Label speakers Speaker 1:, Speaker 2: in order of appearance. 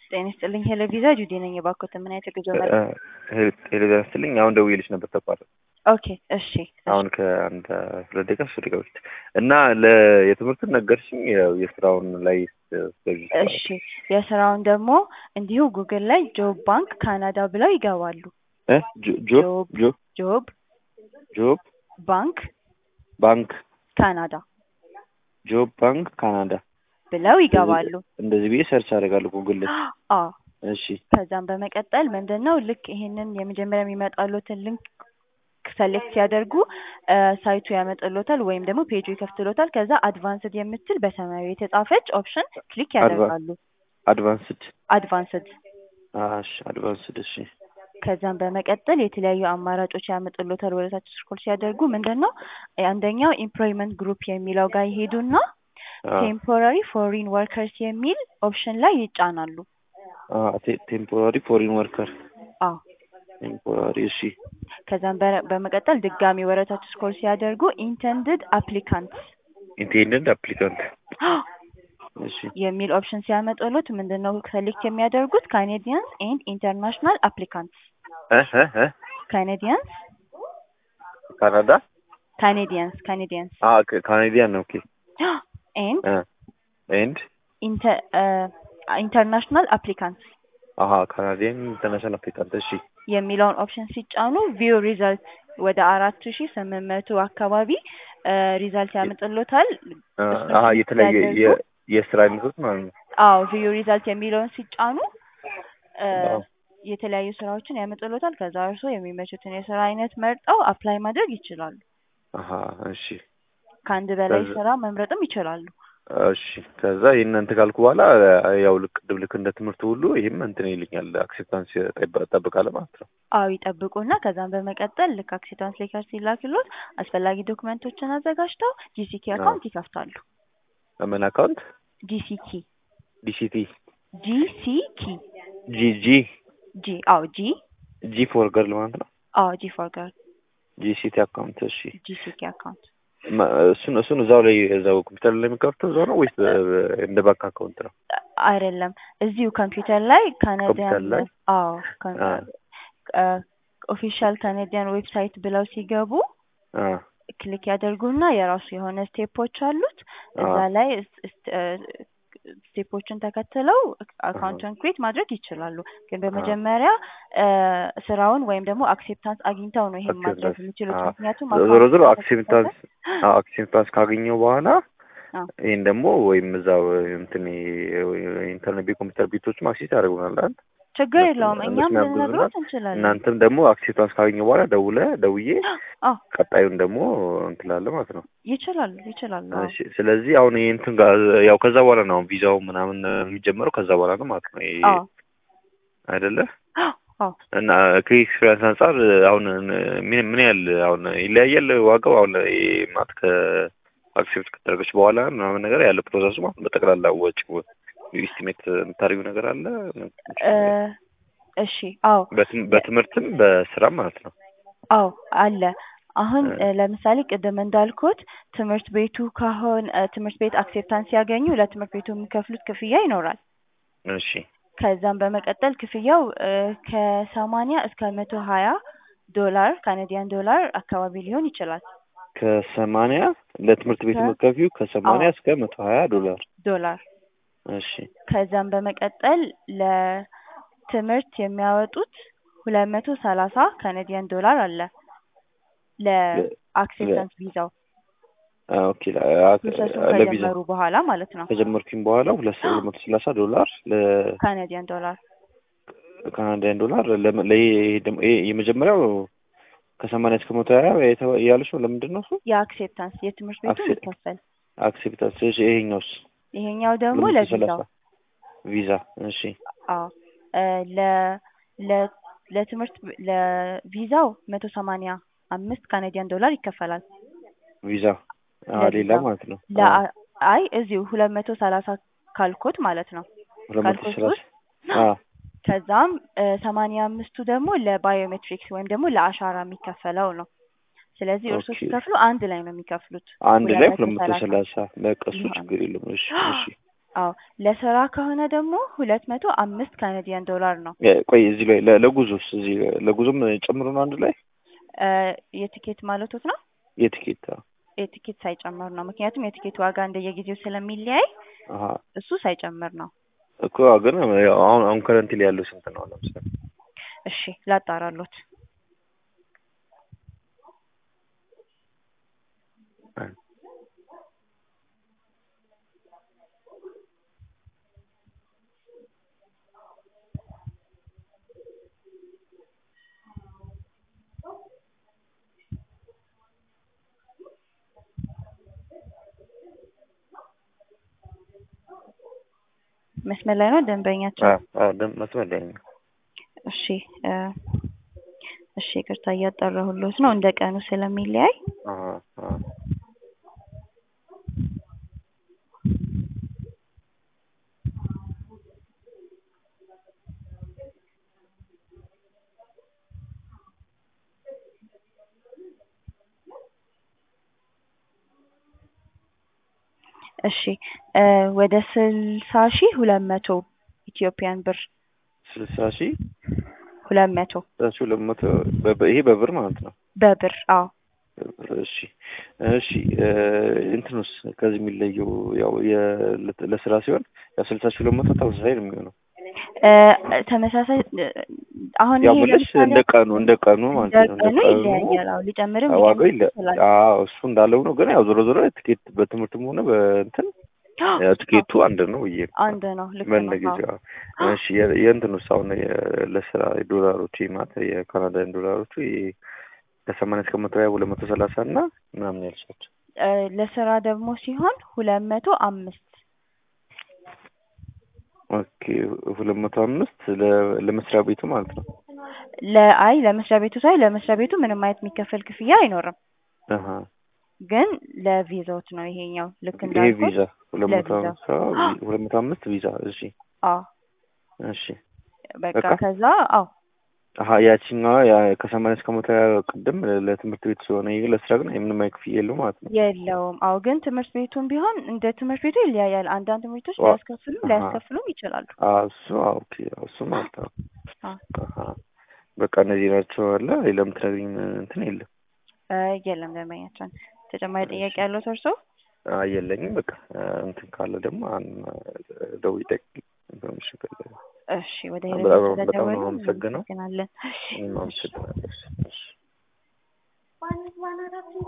Speaker 1: ጤና ይስጥልኝ ሄሎ ቪዛ ጁዲ ነኝ። የባኮት ምን አይነት የጉዞ መረጃ?
Speaker 2: ሄሎ ስትልኝ አሁን ደውዬልሽ ነበር ተቋረጠ።
Speaker 1: ኦኬ እሺ
Speaker 2: አሁን ከአንድ ሁለት ደቂቃ ሶስት ደቂቃ በፊት እና ለ የትምህርቱን ነገርሽኝ። ያው የስራውን ላይ ስትገዢ
Speaker 1: እሺ የስራውን ደግሞ እንዲሁ ጉግል ላይ ጆብ ባንክ ካናዳ ብለው ይገባሉ።
Speaker 2: እ ጆ- ጆብ ጆብ
Speaker 1: ጆብ
Speaker 2: ጆብ
Speaker 1: ባንክ
Speaker 2: ባንክ
Speaker 1: ካናዳ
Speaker 2: ጆብ ባንክ ካናዳ
Speaker 1: ብለው ይገባሉ።
Speaker 2: እንደዚህ ብዬ ሰርች አደርጋለሁ ጉግል ላይ።
Speaker 1: አዎ
Speaker 2: እሺ
Speaker 1: ከዛም በመቀጠል ምንድን ነው ልክ ይሄንን የመጀመሪያ የሚመጣሉትን ሊንክ ሰሌክት ሲያደርጉ እ ሳይቱ ያመጣሎታል ወይም ደግሞ ፔጁ ይከፍትሎታል። ከዛ አድቫንስድ የምትል በሰማያዊ የተጻፈች ኦፕሽን ክሊክ ያደርጋሉ።
Speaker 2: አድቫንስድ
Speaker 1: አድቫንስድ
Speaker 2: እሺ አድቫንስድ እሺ
Speaker 1: ከዛም በመቀጠል የተለያዩ አማራጮች ያመጡሎታል። ወደ ታች ስክሮል ሲያደርጉ ምንድን ነው አንደኛው ኢምፕሎይመንት ግሩፕ የሚለው ጋር ይሄዱና ቴምፖራሪ ፎሪን ወርከርስ የሚል ኦፕሽን ላይ ይጫናሉ።
Speaker 2: ቴምፖራሪ ፎሪን ወርከር
Speaker 1: አዎ
Speaker 2: ቴምፖራሪ እሺ
Speaker 1: ከዛም በ- በመቀጠል ድጋሚ ወደ ታች ስክሮል ሲያደርጉ ኢንተንድድ አፕሊካንት
Speaker 2: ኢንቴንደንት አፕሊካንት እሺ
Speaker 1: የሚል ኦፕሽን ሲያመጡሎት ምንድን ነው ሰሌክት የሚያደርጉት ካኔዲያንስ ኤንድ ኢንተርናሽናል አፕሊካንትስ
Speaker 2: እ እ እ
Speaker 1: ካኔዲያንስ
Speaker 2: ካናዳ
Speaker 1: ካኔዲያንስ ካኔዲያንስ
Speaker 2: አ ካናዲያን ኦኬ
Speaker 1: ኤንድ
Speaker 2: እ ኤንድ
Speaker 1: ኢንተርናሽናል አፕሊካንትስ
Speaker 2: አሀ ካናዲያን ኢንተርናሽናል አፕሊካንት እሺ
Speaker 1: የሚለውን ኦፕሽን ሲጫኑ ቪው ሪዛልት ወደ አራት ሺ ስምንት መቶ አካባቢ ሪዛልት ያመጥሎታል።
Speaker 2: አ
Speaker 1: እሱን
Speaker 2: አሀ
Speaker 1: ክሊክ
Speaker 2: የተለያየ
Speaker 1: ሲያደርጉ
Speaker 2: የ- የስራ አይነቶች ማለት ነው።
Speaker 1: አዎ ቪው ሪዛልት የሚለውን ሲጫኑ እ
Speaker 2: አዎ።
Speaker 1: የተለያዩ ስራዎችን ያመጥሎታል። ከዛ እርሶ የሚመቹትን የስራ አይነት መርጠው አፕላይ ማድረግ ይችላሉ።
Speaker 2: አሀ እሺ
Speaker 1: ከአንድ በላይ
Speaker 2: ከዛ-
Speaker 1: ስራ መምረጥም ይችላሉ።
Speaker 2: እሺ ከዛ ይህን እንትን ካልኩ በኋላ ያው ልክ ቅድም ልክ እንደ ትምህርቱ ሁሉ ይህም እንትን ይልኛል አክሴፕታንስ እጠብቃለሁ ማለት ነው።
Speaker 1: አዎ ይጠብቁና ከዛም በመቀጠል ልክ አክሴፕታንስ ሌተር ሲላክሎት አስፈላጊ ዶክመንቶችን አዘጋጅተው ጂሲኪ
Speaker 2: አዎ።
Speaker 1: አካውንት ይከፍታሉ።
Speaker 2: ምን አካውንት
Speaker 1: ጂሲኪ
Speaker 2: ዲሲቲ
Speaker 1: ጂሲኪ
Speaker 2: ጂ ጂ
Speaker 1: ጂ አዎ ጂ
Speaker 2: ጂ ፎር ገርል ማለት ነው።
Speaker 1: አዎ ጂ ፎር ገርል
Speaker 2: ጂሲቲ አካውንት እሺ
Speaker 1: ጂሲኪ አካውንት
Speaker 2: መ- እሱን እሱን እዛው ላይ እዛው ኮምፒውተር ላይ የሚከፍተው እዛው ነው ወይስ በ- በ- እንደ ባንክ አካውንት ነው?
Speaker 1: አይደለም እዚሁ ኮምፒውተር ላይ ካናዲያን
Speaker 2: ኮምፒውተር ላይ?
Speaker 1: አዎ
Speaker 2: አ
Speaker 1: ኦፊሻል ካናዲያን ዌብሳይት ብለው ሲገቡ
Speaker 2: አ
Speaker 1: ክሊክ ያደርጉና የራሱ የሆነ ስቴፖች አሉት እዛ
Speaker 2: አዎ።
Speaker 1: ላይ ስ- ስ- እ ስቴፖችን ተከትለው አካውንቱን ክሬት ማድረግ ይችላሉ። ግን በመጀመሪያ እ ስራውን ወይም ደግሞ አክሴፕታንስ አግኝተው ነው ይሄን ማድረግ
Speaker 2: አክሴፕታንስ
Speaker 1: የሚችሉት።
Speaker 2: አዎ።
Speaker 1: ምክንያቱም
Speaker 2: ዞሮ ዞሮ
Speaker 1: አካውንቱ
Speaker 2: አክሴፕታንስ አዎ አክሴፕታንስ ካገኘው በኋላ
Speaker 1: አዎ።
Speaker 2: ይህን ደግሞ ወይም እዛው እንትን ኢንተርኔት ቤት ኮምፒውተር ቤቶችም አክሴስ ያደርጉናል አይደል?
Speaker 1: ችግር
Speaker 2: እነሱ-
Speaker 1: የለውም እኛም
Speaker 2: እነሱም ያግዙናል።
Speaker 1: ልንነግሮት እንችላለን።
Speaker 2: እናንተም ደግሞ አክሴፕታንስ ካገኘው በኋላ ደውለ ደውዬ
Speaker 1: አዎ
Speaker 2: ቀጣዩን ደግሞ እንትላለ ማለት ነው።
Speaker 1: ይችላሉ ይችላሉ። አዎ።
Speaker 2: እሺ ስለዚህ አሁን ይሄ እንትን ጋር ያው ከዛ በኋላ ነው አሁን ቪዛው ምናምን የሚጀመረው ከዛ በኋላ ነው ማለት ነው። ይሄ
Speaker 1: አዎ
Speaker 2: አይደለ?
Speaker 1: አዎ
Speaker 2: እና ከኤክስፔሪንስ አንጻር አሁን ምን ምን ያህል አሁን ይለያያል ዋጋው አሁን ይሄ ማለት ከአክሴፕት ከተደረገች በኋላ ምናምን ነገር ያለ ፕሮሰሱ ማለት በጠቅላላ ወጪ ኢስቲሜት የምታደርጊው ነገር አለ?
Speaker 1: እ እሺ አዎ
Speaker 2: በትም- በትምህርትም በስራም ማለት ነው።
Speaker 1: አዎ አለ። አሁን
Speaker 2: እ
Speaker 1: እ ለምሳሌ ቅድም እንዳልኩት ትምህርት ቤቱ ካሁን እ ትምህርት ቤት አክሴፕታንስ ሲያገኙ ለትምህርት ቤቱ የሚከፍሉት ክፍያ ይኖራል።
Speaker 2: እሺ
Speaker 1: ከዛም በመቀጠል ክፍያው እ ከሰማንያ እስከ መቶ ሀያ ዶላር ካናዲያን ዶላር አካባቢ ሊሆን ይችላል።
Speaker 2: ከሰማንያ ለትምህርት ቤት
Speaker 1: ከ-
Speaker 2: የምትከፊው ከሰማንያ
Speaker 1: አዎ
Speaker 2: እስከ መቶ ሀያ ዶላር
Speaker 1: ዶላር
Speaker 2: እሺ
Speaker 1: ከዛም በመቀጠል ለትምህርት የሚያወጡት ሁለት መቶ ሰላሳ ካናዲያን ዶላር አለ ለአክሴፕታንስ ቪዛው
Speaker 2: አ፣ ኦኬ ለ- አ-
Speaker 1: ፕሮሰሱን
Speaker 2: ለቪዛ
Speaker 1: ከጀመሩ በኋላ ማለት ነው።
Speaker 2: ከጀመርኩኝ በኋላ ሁለት ሺህ ሁለት መቶ ሰላሳ ዶላር
Speaker 1: ካናዲያን ዶላር
Speaker 2: ለካናዳያን ዶላር ለም- ለ- ይሄ ደግሞ ይሄ የመጀመሪያው ከሰማንያ እስከ መቶ ሀያ የተ- ያልሽው ለምንድን ነው እሱ?
Speaker 1: የአክሴፕታንስ የትምህርት ቤቱ
Speaker 2: አክሴፕት
Speaker 1: የሚከፈል
Speaker 2: አክሴፕታንስ እሺ፣ ይሄኛውስ
Speaker 1: ይሄኛው ደግሞ
Speaker 2: ሁለት መቶ
Speaker 1: ለቪዛው
Speaker 2: ሰላሳ ቪዛ እሺ
Speaker 1: አዎ እ ለ ለ ለትምህርት ብ- ለቪዛው መቶ ሰማንያ አምስት ካናዲያን ዶላር ይከፈላል።
Speaker 2: ቪዛ አ፣ ሌላ
Speaker 1: ለቪዛው
Speaker 2: ማለት ነው አ፣
Speaker 1: ለአ አይ እዚሁ ሁለት መቶ ሰላሳ ካልኩት ማለት ነው
Speaker 2: ሁለት መቶ
Speaker 1: ካልኩት
Speaker 2: ሰላሳ
Speaker 1: ውስጥ
Speaker 2: አ፣
Speaker 1: ከዛም እ ሰማንያ አምስቱ ደግሞ ለባዮሜትሪክስ ወይም ደግሞ ለአሻራ የሚከፈለው ነው። ስለዚህ እርሶ
Speaker 2: ኦኬ
Speaker 1: ሲከፍሉ አንድ ላይ ነው የሚከፍሉት።
Speaker 2: አንድ ላይ ሁለት መቶ
Speaker 1: ሰላሳ
Speaker 2: ሰላሳ በቃ እሱ
Speaker 1: ይሆናል።
Speaker 2: ችግር የለም እሺ እሺ
Speaker 1: አዎ ለስራ ከሆነ ደግሞ ሁለት መቶ አምስት ካናዲያን ዶላር ነው።
Speaker 2: የ- ቆይ እዚህ ላይ ለ- ለጉዞስ እዚህ ለጉዞም ጨምሮ ነው አንድ ላይ
Speaker 1: እ የቲኬት ማለቶት ነው?
Speaker 2: የቲኬት አዎ።
Speaker 1: የቲኬት ሳይጨምር ነው። ምክንያቱም የቲኬት ዋጋ እንደየጊዜው ስለሚለያይ
Speaker 2: አሀ
Speaker 1: እሱ ሳይጨምር ነው።
Speaker 2: እኮ ግን ያው አሁን አሁን ከረንት ላይ ያለው ስንት ነው ለምሳሌ?
Speaker 1: እሺ ላጣራሎት። መስመር ላይ ነው ደንበኛቸው?
Speaker 2: አዎ አዎ ደም መስመር ላይ ነው።
Speaker 1: እሺ እ እሺ ይቅርታ እያጣራሁሎት ነው እንደ ቀኑ ስለሚለያይ
Speaker 2: አሀ አሀ
Speaker 1: እሺ እ ወደ ስልሳ ሺህ ሁለት መቶ ኢትዮጵያን ብር
Speaker 2: ስልሳ ሺህ
Speaker 1: ሁለት መቶ
Speaker 2: ስልሳ ሺህ ሁለት መቶ በ- ይሄ በብር ማለት ነው።
Speaker 1: በብር አዎ
Speaker 2: በብር እሺ እሺ እ እንትኑስ ከዚህ የሚለየው ያው የ- ለስራ ሲሆን ያው ስልሳ ሺህ ሁለት መቶ ተመሳሳይ ነው የሚሆነው።
Speaker 1: እ ተመሳሳይ እ አሁን
Speaker 2: ያው
Speaker 1: ይሄ
Speaker 2: ብለሽ
Speaker 1: ለምሳሌ
Speaker 2: እንደ ቀኑ እንደ ቀኑ ማለት ነው።
Speaker 1: እንደ ቀኑ ይለያያል። አዎ ሊጨምርም
Speaker 2: ዋጋው
Speaker 1: ሊቀንስም
Speaker 2: ይለ
Speaker 1: ይችላል።
Speaker 2: አዎ እሱ እንዳለው ነው። ግን ያው ዞሮ ዞሮ ትኬት በትምህርትም ሆነ በእንትን ያው ትኬቱ አንድ ነው ብዬ ነው።
Speaker 1: አንድ ነው ልክ ነው።
Speaker 2: በእንደጊዜው
Speaker 1: አዎ
Speaker 2: እሺ የ- የእንትኑስ አሁን የ- ለስራ የዶላሮቹ ማለት የካናዳን ዶላሮቹ የ- ከሰማንያ እስከ መቶ ሀያ ሁለት መቶ ሰላሳ እና ምናምን ያልሻቸው
Speaker 1: እ ለስራ ደግሞ ሲሆን ሁለት መቶ አምስት
Speaker 2: ኦኬ ሁለት መቶ አምስት ለ- ለመስሪያ ቤቱ ማለት ነው።
Speaker 1: ለአይ ለመስሪያ ቤቱ ሳይ ለመስሪያ ቤቱ ምንም አይነት የሚከፈል ክፍያ አይኖርም።
Speaker 2: አሀ
Speaker 1: ግን ለቪዛዎት ነው ይሄኛው ልክ
Speaker 2: ይሄ
Speaker 1: እንዳልኩት
Speaker 2: ቪዛ ሁለት መቶ
Speaker 1: ለቪዛ።
Speaker 2: አምሳ ሁለት መቶ አምስት ቪዛ እሺ
Speaker 1: አዎ
Speaker 2: እሺ
Speaker 1: በቃ
Speaker 2: በቃ?
Speaker 1: ከዛ አዎ
Speaker 2: አሀ ያቺኛዋ ያ ከሰማንያ እስከ መቶ ሀያ ቅድም ለትምህርት ቤት ሲሆነ ይሄ ለስራ ግን ምንም አይነት ክፍያ የለውም ማለት ነው።
Speaker 1: የለውም። አዎ ግን ትምህርት ቤቱም ቢሆን እንደ ትምህርት ቤቱ ይለያያል። አንዳንድ ትምህርቶች
Speaker 2: ዋ-
Speaker 1: ሊያስከፍሉም
Speaker 2: አሀ።
Speaker 1: ሊያስከፍሉም ይችላሉ።
Speaker 2: አዎ እሱ አዎ ኦኬ አዎ እሱ ማለት ነው።
Speaker 1: አዎ
Speaker 2: አሀ በቃ እነዚህ ናቸው አለ ሌላ የምትነግሪኝ እንትን የለም?
Speaker 1: እ የለም ደንበኛችን ተጨማሪ ጥያቄ ያለው እርሶ?
Speaker 2: አይ የለኝም። በቃ እንትን ካለ ደግሞ አን ደውዬ ጠይቅ ኢንፎርሜሽን ካለ
Speaker 1: እሺ ወደ
Speaker 2: በጣም
Speaker 1: ሄደን
Speaker 2: ነው- በጣም ነው
Speaker 1: ስለደወሉ
Speaker 2: የማመሰግነው።
Speaker 1: እናመሰግናለን።
Speaker 2: እኔም አመሰግናለሁ። እሺ